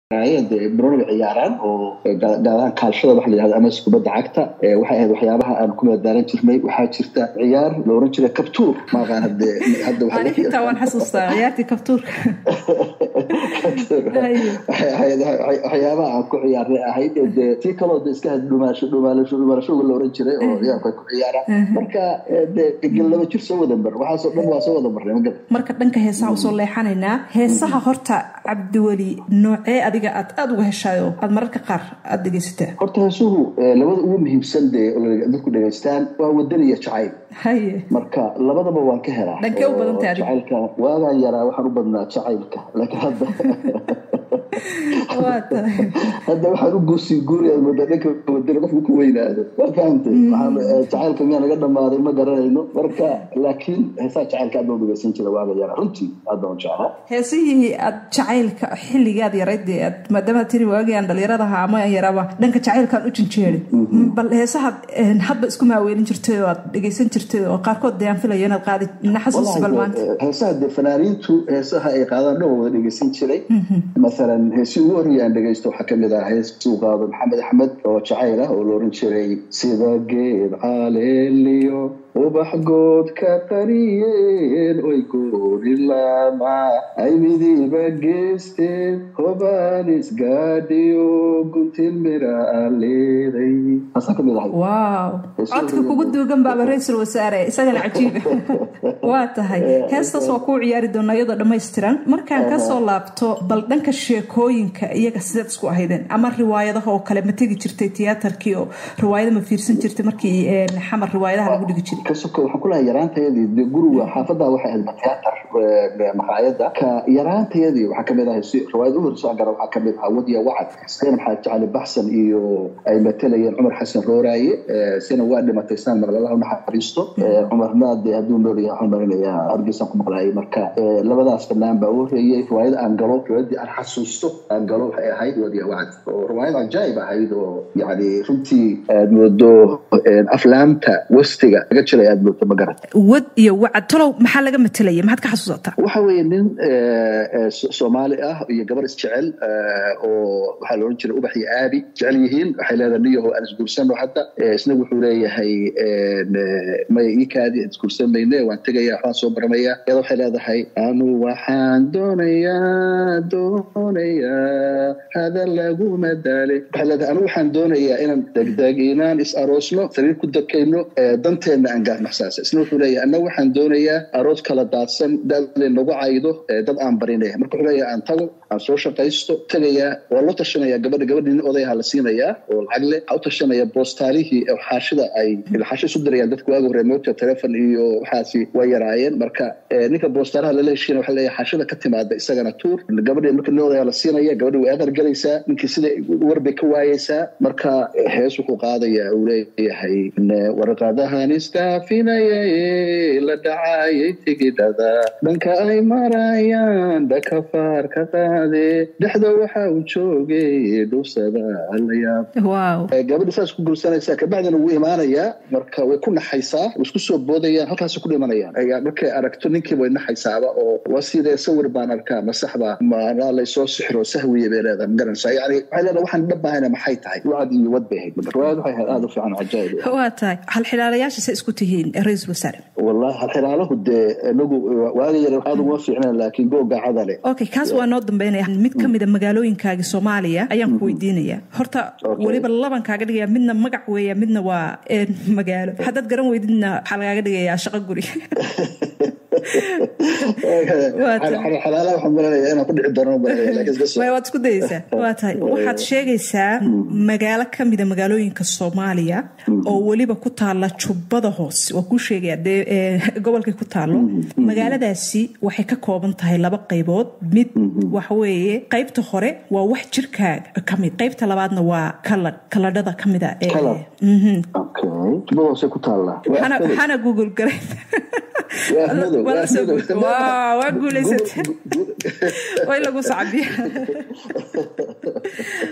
dee broniga ciyaaraan oo gaadaan kaalshada waxa la yihahdo ama kubadda cagta waxay ahayd waxyaabaha aan ku madaalan jirnay waxaa jirta ciyaar la oran jiray kabtuur maaqaan hade hadda anigintaa waan xasuustaa ciyaartii kabtuurka waxay ahayd waxyaabaha aan ku ciyaarnay ahayd dee tii kaloo de iska had dhumaasho dhumaalasho dhumaashooga la oran jiray oo ciyaarku ay ku ciyaaraan marka dee laba jir soo wada mar waxaasoo dhan waa soo wada marnay ma garan marka dhanka heesaha usoo leexanaynaa heesaha horta cabdiweli noocee adiga aad aada uga heshaayo aad mararka qaar aada dhegeysataa horta heesuhu labada ugu muhiimsan dee dadku dhegeystaan waa wadan iyo jacayl haye marka labadaba waan ka helaa dhankee u badantay adiga jacaylka waagaan yaraa waxaan u badnaa jacaylka laakiin hadda waa tahay hadda waxaan u guursii guuraya moodaa dhanka wadani qofku ku weynaado waa fahamtay waxaan jacaylka miyaa naga dhamaaday ma garanayno marka laakiin heesaha jacaylka aad baan u dhegeysan jira waaga yaraa runtii aad baan u jeclaa heesihii aad jacaylka xilligaad yarayd dee aad maadaama tiri waagii aan dhalinyarada ahaa ama aan yaraba dhanka jacaylkaan u jinjeerin bal heesaha hadba isku maaweelin jirtay oo aad dhegeysan jirtay oo qaarkood dee aan filayo inaad qaadi ina xasuusi bal maanta heesaha dee fanaaniintu heesaha ay qaadaan dhan waa wada dhegeysan jiray masalan heesi ugu horreeya aan dhegeysto waxaa kamid ah hees uu qaado maxamed axmed oo jacayl ah oo la oran jiray sida geed caleeliyo ubax goodka qariyeen oy goori lama ay midiba geysteen hobaan isgaadhiyo guntin mira aan leeday taasaa kamid ahay waaw codka kugu duugan baaba ra-iisul wasaare isagana cajiiba waa tahay heestaas waa kuu ciyaari doonaa iyadoo dhammaystiran markaan kasoo laabto bal dhanka sheekooyinka iyaga sideed isku ahaydeen ama riwaayadaha oo kale ma tegi jirtay tiyaatarkii oo riwaayada ma fiirsan jirtay markii xamar riwaayadaha lagu dhigi jiray kasoko waxaan kulahay yaraantayadii de guriga xaafadda waxay ahayd matiyaatar maqaayadda ka yaraantayadii waxaa kamid ahay si riwaayad u horso gara waxaa kamid ahaa wadiya wacad sina maxamed jacali baxsan iyo ay matalayeen cumar xasan rooraaye sina waa dhimatay saan maqlalaha unaxariisto cumarna de hadduu noolyahay waxaan marinayaa hargeysaan ku maqlaayay marka labadaas fanaan baa u horeeyey riwaayada aan galo riwaayadii aan xasuusto aan galo waxay ahayd wadiya wacad oo riwaayad cajaayib ahayd oo yani runtii aad moodo aflaamta westiga laga jiray aad moodo ma garan wad iyo wacad tolow maxaa laga matelaya maxaad ka xasuusataa waxa weeye nin soomaali ah iyo gabar isjecel oo waxaa la ohan jiray ubax iyo aabi jecel yihiin waxay leedahay niyaho aan isguursano hadda isna wuxuu leeyahay maya ii kaadi aan isguursan mayne waan tegaya waxbaan soo baranaya iyada waxay leedahay anu waxaan doonayaa doonayaa hada laguma daale waxay leedahay anu waxaan doonayaa inaan degdeg inaan is aroosno sariir ku dakayno danteenna aan gaarnaxsaasa isna wuxuu leeyahay anna waxaan doonayaa aroos kala daadsan daadle nagu caydo dad aan barinaya marka wuxuu leeyahay aan tago aan soo shaqaysto tegayaa waa loo tashanaya gabadha gabadhi nin odayaha la siinayaa oo lacag leh waxaa u tashanaya boostaalihii xaashida ay xaasho isu dirayaan dadku waaga hore moota telefon iyo waxaasi waa yaraayeen marka ninka boostaalaha lala heshiina waxa leeyahay xaashida ka timaada isagana tuur gabadhi marka nin odayaha la siinaya gabadhi way adar galaysaa ninkii sida warbay ka waayeysaa marka hees wuxuu qaadayaa uu leeyahay warqadahan iskaafinayay la dhacayay tigidhada dhanka ay marayaan dhakafaar ka qaade dhexda waxa uu joogay dhusada alayaab waaw gabadhi saas ku guursanaysaa kabacdina wuu imaanayaa marka way ku naxaysaa way isku soo boodayaan halkaas ku dhimanayaan markay aragto ninkiiba way naxaysaaba oo waa sidee sawir baan arkaa ma saxba maanaa laysoo sixiro sahwiye bay leedahay ma garanaysaa yani waxay leedahay waxaan dhabahayna maxay tahay wacad iyo wad bay ahayd riwaayad waxay ahayd aada u fiican cajaayib waa tahay halxilaalayaasha say isku tihiin ra-iisul wasaare wallahi halxilaalahu dee inagu waaga yar aada uguma fiicneen laakiin googa cadale okay kaas waa noo dambeynaya mid ka mid a magaalooyinkaagi soomaaliya ayaan ku weydiinaya horta weliba laban kaaga dhigaya midna magac weeya midna waa magaalo haddaad garan weydidna waxaa lagaaga dhigayaa shaqo guri waad isku dayeysaa waa tahay waxaad sheegaysaa magaalo ka mida magaalooyinka soomaaliya oo weliba ku taala jubbada hoose waa kuu sheegaya dee gobolkay ku taalo magaaladaasi waxay ka kooban tahay laba qaybood mid waxaweeye qaybta hore waa wax jirkaaga ka mid qaybta labaadna waa kaladh kaladhada ka mida waxaana google garay waa guulaysatay way lagu sacbiya